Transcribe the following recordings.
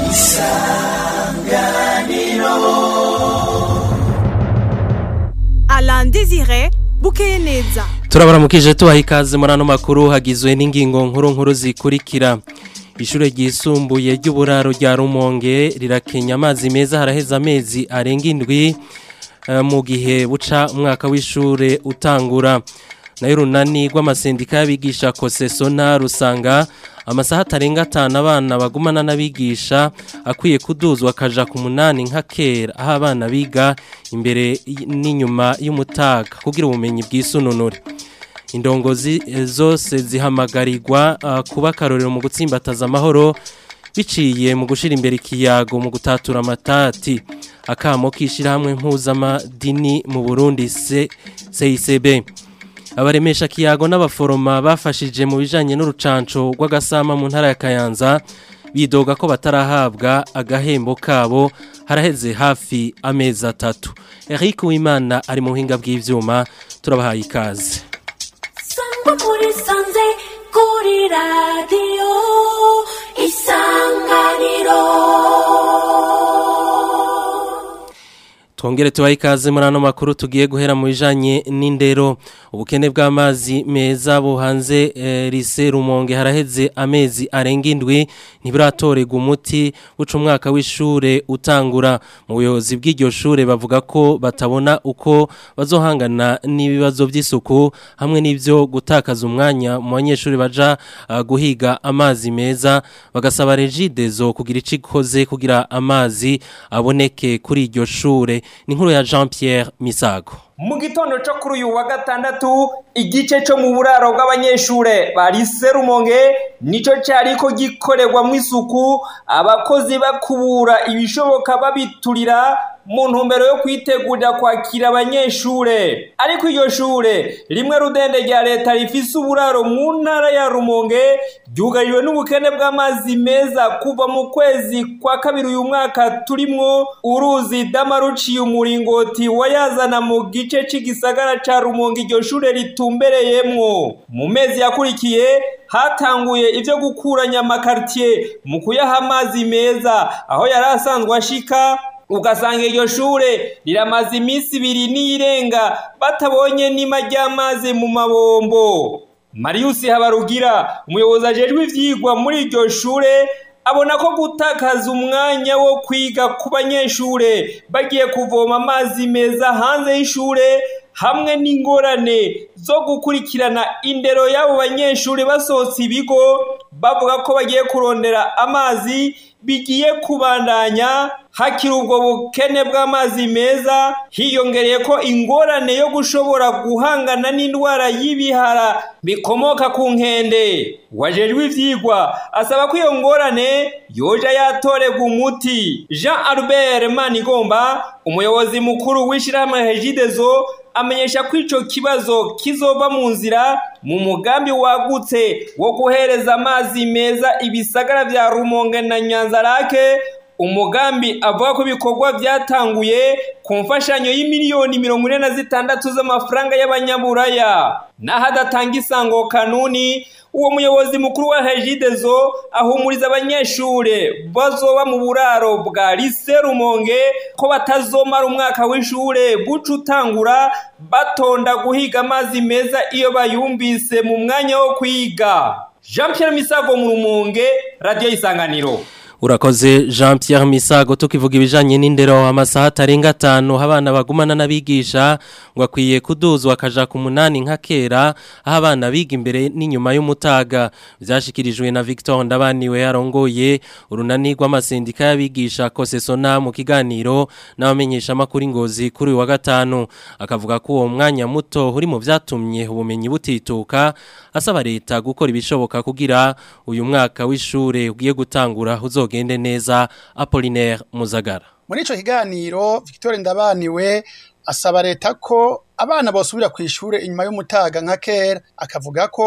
Alain Désiré bukeye neza turabaramukije tubaha ikaze muri ano makuru hagizwe n'ingingo nkuru nkuru zikurikira ishure ryisumbuye ry'uburaro rya rumonge rirakenya amazi meza haraheze amezi arenga indwi eh, mu gihe buca umwaka w'ishure utangura nayo runani rw'amasendika y'abigisha kosesona rusanga amasaha atarenga atanu abana bagumana n'abigisha akwiye kuduzwa akaja ku munani nka kera aho abana biga imbere y- n'inyuma y'umutaga kugira ubumenyi bw'isununure indongozi eh, zose zihamagarirwa ah, kuba akarorero mu gutsimbataza amahoro biciye mu gushira imbere ikiyago mu gutatura amatati akamo k'ishyirahamwe mpuzamadini mu burundi C- CICB abaremesha kiyago n'abaforoma bafashije mu bijanye n'urucanco rw'agasama mu ntara ya Kayanza bidoga ko batarahabwa agahembo kabo haraheze hafi amezi atatu Eric Uwimana ari mu buhinga bw'ivyuma turabahaye ikaze Sangwa muri sanze kuri radiyo isanganiro Twongere tubahe ikaze muri ano makuru tugiye guhera mu bijanye n'indero ubukene bw'amazi meza buhanze e, rise rumonge haraheze amezi arenga indwi ntibiratorega umuti buca umwaka w'ishure utangura mu buyobozi bw'iryo shure bavuga ko batabona uko bazohangana n'ibibazo by'isuku hamwe n'ivyo gutakaza umwanya mu banyeshuri baja uh, guhiga amazi meza bagasaba regidezo kugira ico ikoze kugira amazi aboneke kuri iryo shure ni inkuru ya Jean Pierre Misago mu gitondo cyo kuri uyu wa gatandatu igice cyo mu buraro bw'abanyeshure bari serumonge nicyo cyari ko gikorerwamo isuku abakozi bakubura ibishoboka babiturira mu ntumbero yo kwitegurira kwakira abanyeshure ariko iryo shure rimwe rudende rya leta rifise uburaro mu ntara ya rumonge ryugariwe n'ubukene bw'amazi meza kuva mu kwezi kwa kabiri uyu mwaka turimwo uruzi dama ruciye umuringoti wayazana mu gice c'igisagara ca rumonge iryo shure ritumbereyemwo mu mezi yakurikiye hatanguye ivyo gukuranya amakartier mu kuyaha amazi meza aho yari asanzwe ashika ugasanga iryo shure riramaze iminsi ibiri n'irenga batabonye n'ima ry'amazi mu mabombo marius habarugira umuyobozi ajejwe ivyigwa muri iryo shure abona ko gutakaza umwanya wo kwiga ku banyeshure bagiye kuvoma amazi meza hanze y'ishure hamwe n'ingorane zo gukurikirana indero y'abo banyeshure basohotse ibigo bavuga ko bagiye kurondera amazi bigiye kubandanya hakiri ubwo bukene bw'amazi meza hiyongereye ko ingorane yo gushobora guhangana n'indwara y'ibihara bikomoka ku nkende wajejwe ivyigwa asaba ko iyo ngorane yoja yatorerwa umuti jean albert manigomba umuyobozi mukuru w'ishirahamwe hejidezo amenyesha ko ico kibazo kizova mu nzira mu mugambi wagutse wo guhereza amazi meza ibisagara vya rumonge na nyanzarake umugambi avuga ko ibikorwa byatanguye ku mfashanyo y'imiliyoni mirongo ine na zitandatu z'amafaranga y'abanyaburaya naho adatanga isango kanuni uwo muyobozi mukuru wa hejidezo ahumuriza abanyeshure bazoba mu buraro bwa lise rumonge ko batazomara umwaka w'ishure buca utangura batonda guhiga amazi meza iyo bayumvise mu mwanya wo kwiga jean pierre misago mu rumonge radiyo y'isanganiro Urakoze Jean Pierre Misago tukivuga ibijanye n'indero amasaha atarenga atanu abana bagumana n'abigisha ngo akwiye kuduzwa akaja ku munani nka kera aho abana biga imbere n'inyuma y'umutaga vyashikirijwe na Victor Ndabaniwe yarongoye urunani rw'amasendika y'abigisha Kosesona mu kiganiro n'abamenyesha makuru ingozi kuri uyu wa gatanu akavuga ko uwo mwanya muto uri mu vyatumye ubumenyi butituka asaba leta gukora ibishoboka kugira uyu mwaka w'ishure ugiye gutangura uzo uzogende neza Apollinaire Muzagara muri ico kiganiro Victor Ndabaniwe asaba leta ko abana bosubira ku ishure inyuma y'umutaga nka kera akavuga ko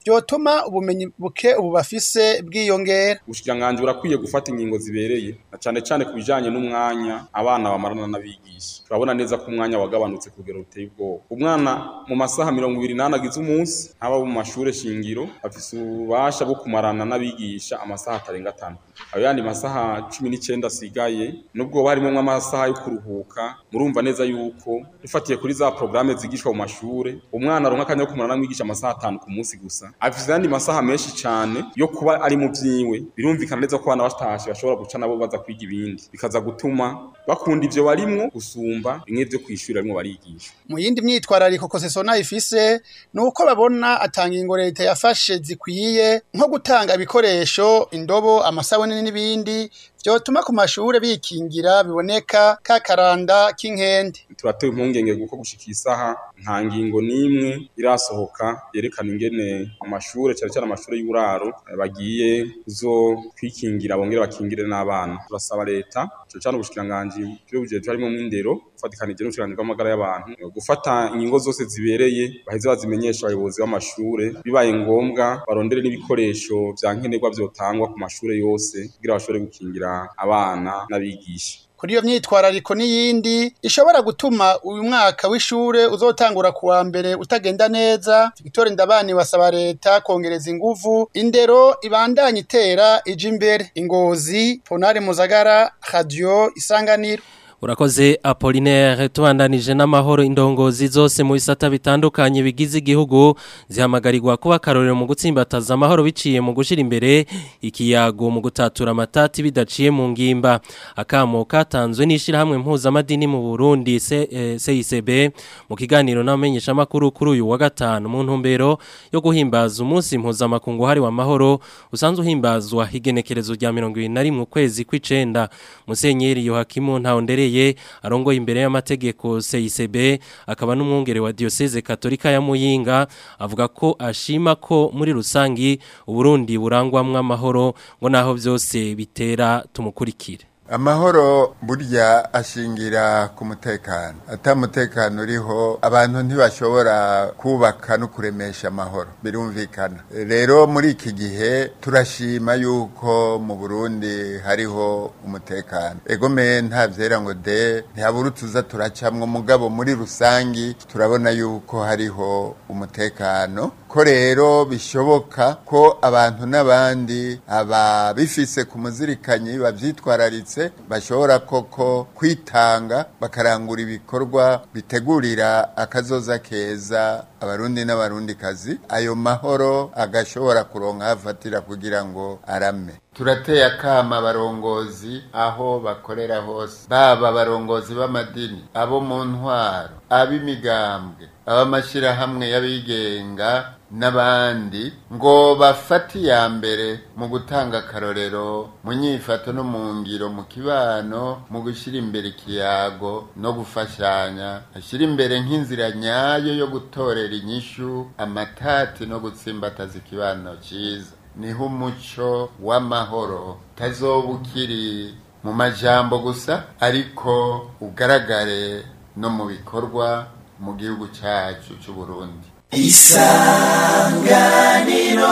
vyotuma ubumenyi buke ubu bafise bwiyongera ubushikiranganji burakwiye gufata ingingo zibereye na cane cane ku bijanye n'umwanya abana bamarana n'abigisha turabona neza ko umwanya wagabanutse ku rugero ruteye ubwoba umwana mu masaha mirongo ibiri n'ane agize umunsi ntaba mu mashure shingiro afise ububasha bwo kumarana n'abigisha amasaha atarenga atanu ayo yandi masaha cumi n'icenda asigaye nubwo harimwo amasaha yo kuruhuka murumva neza yuko dufatiye kuri za porogaramu zigishwa mu mashure umwana aronka akanya ko kumarana n'umwigisha amasaha atanu ku munsi gusa afise ayandi masaha menshi cane yo kuba ari mu vyiwe birumvikana neza ko abana batashe bashobora guca nabo baza kwiga ibindi bikaza gutuma bakunda ivyo barimwo gusumba bimwe vyo kw'ishure barimwo barigisha mu yindi myitwarariko kosesona ifise ni uko babona atanga ingo leta yafashe zikwiye nko gutanga ibikoresho indobo amasabune n'ibindi vyotuma ku mashure bikingira biboneka ka karanda k'inkende turatewe impungenge kuko gushika isaha nta ngingo n'imwe irasohoka yerekana ingene mu mashure cyane cyane amashure y'uburaro eh, bagiye zo kwikingira bongere bakingire n'abana turasaba leta cyane cyane ubushikiranganji bw'ubujejwe harimo mw'indero gufatikanije n'ubushikiranganji bw'amagara y'abantu eh, gufata ingingo zose zibereye baheze bazimenyesha abayobozi b'amashure bibaye ngombwa barondere n'ibikoresho vya nkenerwa vyotangwa ku mashure yose kugira bashobore gukingira abana n'abigisha kuri iyo myitwarariko n'iyindi ishobora gutuma uyu mwaka w'ishure uzotangura kuwa mbere utagenda neza Victoire Ndabani wasaba leta kongereza inguvu indero ibandanye itera ija imbere ingozi Ponare Muzagara Radio Isanganiro Urakoze Apollinaire tubandanije n'amahoro indongozi zose mu bisata bitandukanye bigize igihugu zihamagarirwa kuba karorero mu gutsimbataza amahoro biciye mu gushira imbere ikiyago mu gutatura amatati bidaciye mu ngimba akamo katanzwe n'ishirahamwe mpuzamadini mu Burundi CICB mu kiganiro n'amenyesha makuru kuri uyu wa gatanu mu ntumbero yo guhimbaza umunsi mpuzamakungu hari wa mahoro usanzwe uhimbazwa igenekerezo rya 21 mu kwezi kw'icenda Musenyeri Yohakimu Ntahondereye arongoye imbere y'amategeko CICB akaba n'umwungere wa Diocese Katolika ya Muyinga avuga ko ashima ko muri rusangi Uburundi burangwamwe amahoro ngo naho byose bitera tumukurikire amahoro burya ashingira ku mutekano atamutekano uriho abantu ntibashobora kubaka no kuremesha amahoro birumvikana rero muri iki gihe turashima yuko mu burundi hariho umutekano egome nta vyera ngo de ntihabura utuza turacamwo mugabo muri rusangi turabona yuko hariho umutekano ko rero bishoboka ko abantu n'abandi ababifise ku muzirikanyi bavyitwararitse bashobora koko kwitanga bakarangura ibikorwa bitegurira akazoza keza abarundi n'abarundi kazi ayo mahoro agashobora kuronka hafatira kugira ngo arame turateye akama abarongozi aho bakorera hose baba abarongozi b'amadini abo mu ntwaro ab'imigambwe ab'amashyirahamwe y'abigenga n'abandi ngo bafate iya mbere mu gutanga akarorero mu nyifato no mu ngiro mu kibano mu gushyira imbere ikiyago no gufashanya ashyira imbere nk'inzira nyayo yo gutorera inyishu amatati no gutsimbataza ikibano cyiza niho umuco w'amahoro utazoba ukiri mu majambo gusa ariko ugaragare no mu bikorwa mu gihugu cyacu cy'u Burundi isanganiro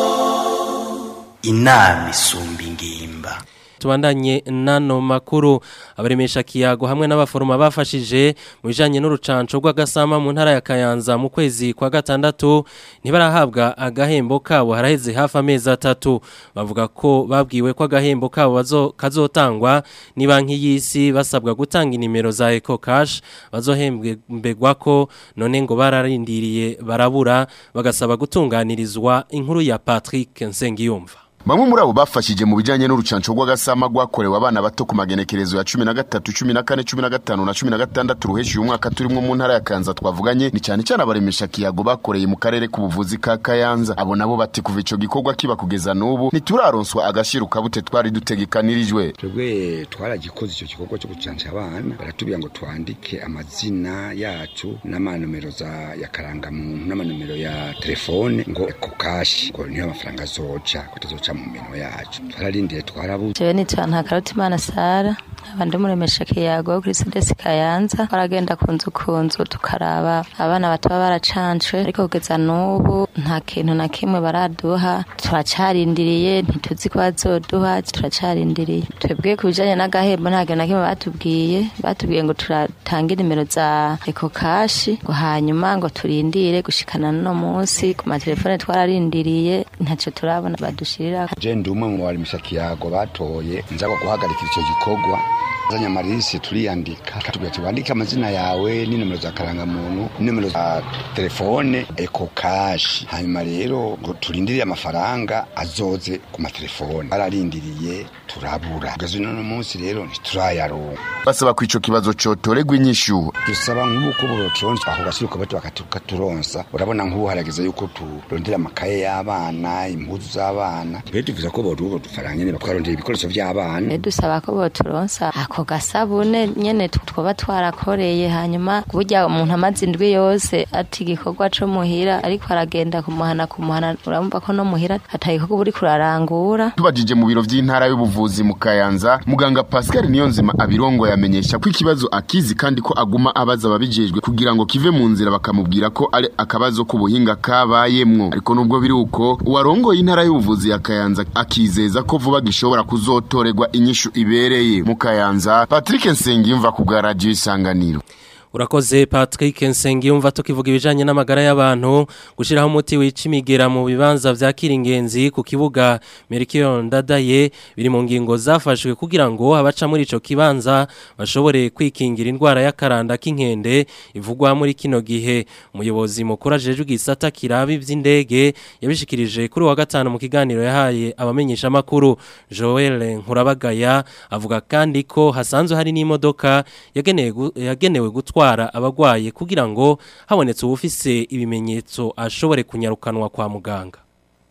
inama isumba ingimba tubandanye nano makuru abaremesha kiyago hamwe n'abaforoma bafashije mu bijanye n'urucanco rw'agasama mu ntara ya Kayanza mu kwezi kwa gatandatu ntibarahabwa agahembo kabo haraheze hafi amezi atatu bavuga ko babwiwe ko agahembo kabo bazo kazotangwa ni banki y'isi basabwa gutanga inimero za Eco Cash bazohembegwa ko none ngo bararindiriye barabura bagasaba gutunganirizwa inkuru ya Patrick Nsengiyumva Bamwe muri abo bafashije mu bijanye n'urucanco rw'agasama rwakorewe abana bato ku magenekerezo ya 13, 14, 15 na 16 ruheshi uyu mwaka turimwo mu ntara ya Kanza twavuganye ni cyane cyane abaremesha kiyago bakoreye mu karere k'ubuvuzi ka Kayanza abo nabo bati kuva ico gikorwa kiba kugeza n'ubu ntituraronswa agashiruka bute twari dutegekanirijwe twebwe twaragikoze icyo gikorwa cyo gucanca abana baratubwira ngo twandike amazina yacu n'amanomero za ya karangamuntu n'amanomero ya telefone ngo eko kashi ngo niyo amafaranga azoca ko tuzoca mu minwe yacu twararindiye twarabuze jewe nitwa ntakarutimana sara abandi muremesha kiyago kuri sedesi kayanza baragenda ku nzu ku nzu tukaraba abana bataba baracancwe ariko kugeza n'ubu nta kintu na kimwe baraduha turacarindiriye ntituzi ko bazoduha turacarindiriye twebwe ku bijanye n'agahembo nta kintu na kimwe batubwiye batubwiye ngo turatange nimero za eko kashi ngo hanyuma ngo turindire gushikana no munsi ku matelefone twararindiriye ntacyo turabona badushirira je ndi umwe mu barimisha kiyago batoye nza guhagarika icyo gikorwa zanya amarisi turiyandika katubwira ati wandike amazina yawe n'inomero za karangamuntu n'inomero za telefone eko kashi hanyuma rero ngo turindiriye amafaranga azoze ku matelefone bararindiriye turabura kugeza uno munsi rero ntiturayaronka basaba ko ico kibazo cotoregwa inyishu dusaba nk'uko boturonsa ako gashiriko bato bakaturonsa urabona nk'ubu harageze yuko turondera amakaye y'abana impuzu z'abana mbere tuvuze ko boduha udufaranga nyene bakarondera ibikoresho vy'abana dusaba ko boturonsa ako gasabune nyene twoba twarakoreye hanyuma burya umuntu amaze indwi yose ati igikorwa co muhira ariko aragenda kumuhana kumuhana urumva ko no muhira atagikorwa buri kurarangura tubajije mu biro vy'intara y'ubuvuzi mu Kayanza muganga Pascal Niyonzima abirongo yamenyesha ko ikibazo akizi kandi ko aguma abaza ababijejwe kugira ngo kive mu nzira bakamubwira ko ari akabazo k'ubuhinga kabayemwo ariko nubwo biri uko uwarongoye intara y'ubuvuzi ya Kayanza akizeza ko vuba gishobora kuzotorerwa inyishu ibereye mu Kayanza Patrick Nsengiyumva ku bwa radio isanganiro Urakoze Patrick Nsengiyumva tukivuga ibijanye n'amagara y'abantu gushiraho umuti wica imigera mu bibanza vya Kiringenzi ku kibuga Merkion Ndadaye biri mu ngingo zafashwe kugira ngo abaca muri ico kibanza bashobore kwikingira indwara y'akaranda k'inkende ivugwa muri kino gihe umuyobozi mukuru ajeje gisata kirabi vy'indege yabishikirije kuri wa gatanu mu kiganiro yahaye abamenyesha makuru Joel Nkurabagaya avuga kandi ko hasanzwe hari n'imodoka yagenewe yagenewe gutwa gutwara abagwaye kugira ngo habonetse ubufise ibimenyetso ashobore kunyarukanwa kwa muganga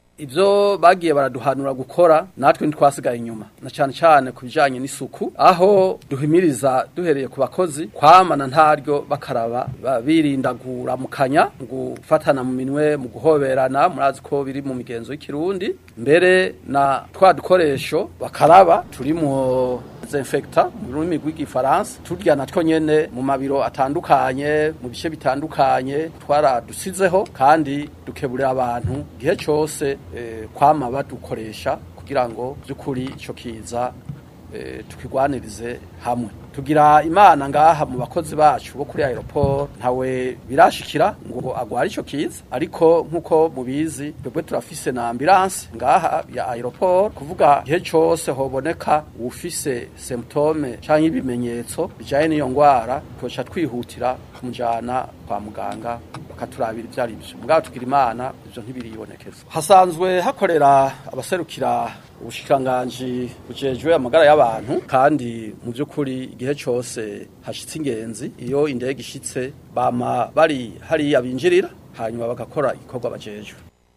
ibyo bagiye baraduhanura gukora natwe ntitwasigaye inyuma na cyane cyane ku bijyanye n'isuku aho duhimiriza duhereye ku bakozi kwamana ntaryo bakaraba birinda kuramukanya gufatana mu minwe mu guhoberana murazi ko biri mu migenzo y'ikirundi mbere na twa dukoresho bakaraba turi mu desinfecta mu rurimi rw'igifaransa turya natwo nyene mu mabiro atandukanye mu bice bitandukanye twaradusizeho kandi dukeburira abantu igihe cyose eh, kwama badukoresha kugira ngo by'ukuri icyo kiza eh, tukigwanirize hamwe tugira imana ngaha mu bakozi bacu bo kuri aeroport ntawe birashikira ngo agware ico kiza ariko nkuko mubizi twebwe turafise na ambulance ngaha ya aeroport kuvuga gihe cyose hoboneka ufise symptome canke ibimenyetso bijanye n'iyo ngwara twoca twihutira kumujana kwa muganga bakaturabira ivyo ari byo mugabo tugira imana ivyo ntibiribonekeza hasanzwe hakorera abaserukira ubushikiranganji bujejwe amagara y'abantu kandi mu by'ukuri igihe cyose hashitse ingenzi iyo indege ishitse bama bari hariya binjirira hanyuma bagakora igikorwa bajejwe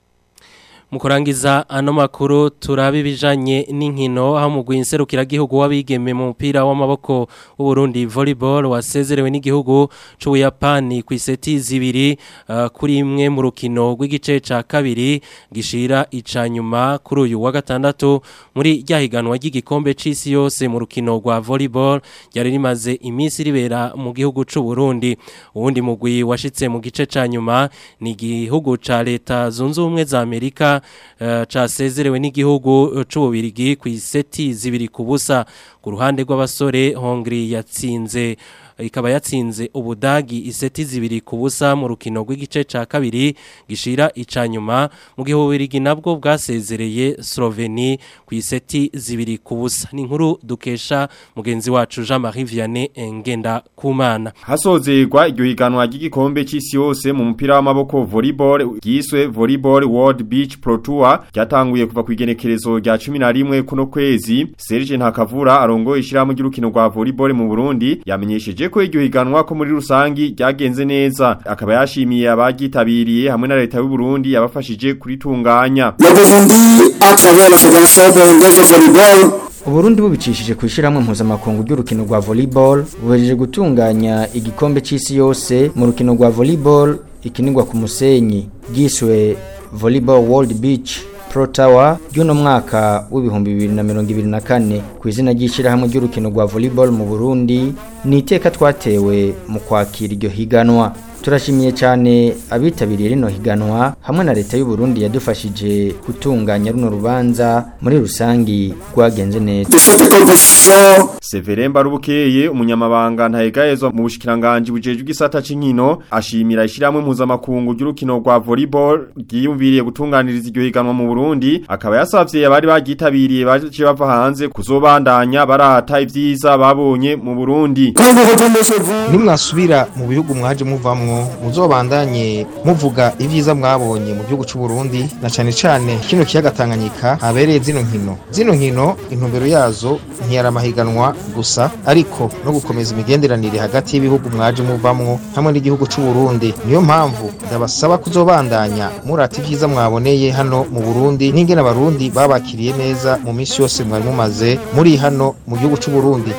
Mukurangiza ano makuru turabe ibijanye n'inkino aho mugwi inserukira gihugu wabigeme mu mupira w'amaboko w'u Burundi volleyball wasezerewe n'igihugu c'u Yapani ku iseti zibiri uh, kuri imwe mu rukino rw'igice ca kabiri gishira icanyuma kuri uyu wa gatandatu muri ryahiganwa ry'igikombe c'isi yose mu rukino rwa volleyball ryari rimaze iminsi ribera mu gihugu c'u Burundi uwundi mugwi washitse mu gice ca nyuma ni igihugu ca leta zunze ubumwe za Amerika uh, casezerewe n'igihugu c'ububirigi ku iseti zibiri ku busa ku ruhande rw'abasore Hongri yatsinze ikaba yatsinze ubudagi iseti zibiri ku busa mu rukino rw'igice ca kabiri gishira icanyuma mu gihe ububirigi nabwo bwasezereye Sloveni ku iseti zibiri ku busa ni inkuru dukesha mugenzi wacu Jean-Marie Vianney Ngenda Kumana hasozerwa iryo higanwa ry'igikombe c'isi yose mu mupira w'amaboko volleyball giswe Volleyball World Beach Pro Tour ryatanguye kuva ku igenekerezo rya 11 kuno kwezi Serge Ntakavura arongoye ishirahamwe ry'urukino rwa volleyball mu Burundi yamenyesheje ko iryo higanwa ko muri rusangi ryagenze neza akaba yashimiye abagitabiriye hamwe na leta y'u Burundi yabafashije kuritunganya Uburundi bubicishije ku ishyirahamwe mpuzamakungu ry'urukino rwa volleyball buhereje gutunganya igikombe c'isi yose mu rukino rwa volleyball ikinirwa ku musenyi giswe volleyball world beach Pro Tower ry'uno mwaka w'ibihumbi bibiri na mirongo ibiri na kane ku izina ry'ishyirahamwe ry'urukino rwa volleyball mu Burundi ni iteka twatewe mu kwakira iryo higanwa turashimiye cyane abitabiriye rino higanwa hamwe na leta y'u Burundi yadufashije gutunganya runo rubanza muri rusangi rwagenze neza Severin Barubukeye umunyamabanga ntahegayezwa mu bushikiranganje bujejwe igisata c'inkino ashimira ishiramwe mpuzamakungu ry'urukino rwa volleyball ryiyumviriye gutunganiriza iryo higanwa mu Burundi akaba yasavye abari bagitabiriye baje bava hanze kuzobandanya barata ivyiza babonye mu Burundi nimwasubira mu bihugu mwaje muvamwo muzobandanye muvuga ivyiza mwabonye mu gihugu c'u Burundi na cane cane kino kiyaga Tanganyika habereye zino nkino zino nkino intumbero yazo ntiyari amahiganwa gusa ariko no gukomeza imigenderanire hagati y'ibihugu mwaje muvamwo hamwe n'igihugu c'u Burundi niyo mpamvu ndabasaba kuzobandanya murata ivyiza mwaboneye hano mu Burundi n'ingene abarundi babakiriye neza mu minsi yose mwari mumaze muri hano mu gihugu c'u Burundi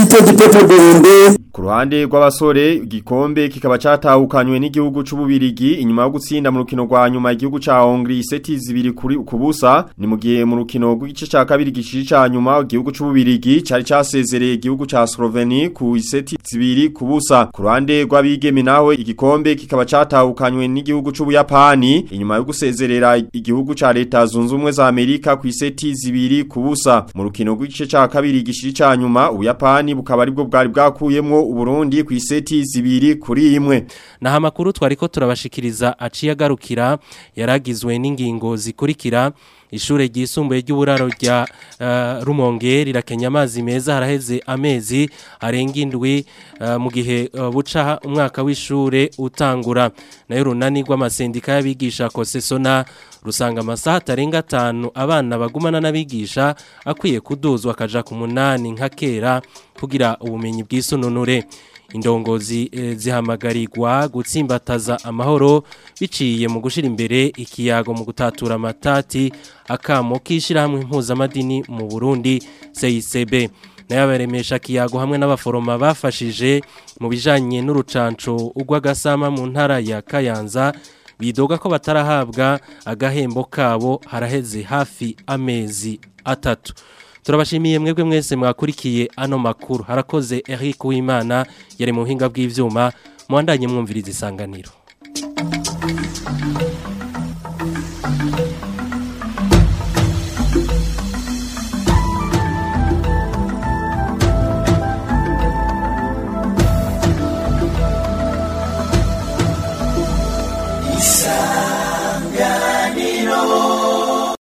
Ku ruhande rw'abasore igikombe kikaba catahukanywe n'igihugu c'ububirigi inyuma yo gutsinda mu rukino rwa nyuma igihugu ca Hongrie iseti zibiri kuri kubusa ni mu gihe mu rukino rw'igice ca kabiri gishiri ca nyuma igihugu c'ububirigi cari casezereye igihugu ca Slovenia ku iseti zibiri kubusa ku ruhande rw'abigeme naho igikombe kikaba catahukanywe n'igihugu c'ubuyapani inyuma yo gusezerera igihugu ca leta zunze ubumwe za Amerika ku iseti zibiri kubusa mu rukino rw'igice ca kabiri gishiri ca nyuma ubuyapani bukaba aribwo bwari bwakuyemwo Uburundi ku iseti zibiri kuri imwe naha makuru twariko turabashikiriza aciye agarukira yaragizwe n'ingingo zikurikira ishure ryisumbuye ry'uburaro rya uh, Rumonge rirakenya amazi meza haraheze amezi arenga indwi uh, mu gihe uh, buca umwaka w'ishure utangura nayo runani rw'amasendika y'abigisha kosesona rusanga amasaha atarenga atanu abana bagumana n'abigisha akwiye kuduzwa akaja ku munani nka kera kugira ubumenyi bw'isununure indongozi e, zihamagarirwa gutsimbataza amahoro biciye mu gushira imbere ikiyago mu gutatura amatati akamo kishirahamwe impuzamadini mu Burundi CICB nayabaremesha kiyago hamwe n'abaforoma bafashije mu bijanye n'urucanco ugwagasama mu ntara ya Kayanza bidoga ko batarahabwa agahembo kabo haraheze hafi amezi atatu turabashimiye mwebwe mwese mwakurikiye ano makuru harakoze Eric Uwimana yari mu buhinga bw'ivyuma muandanye mwumviriza isanganiro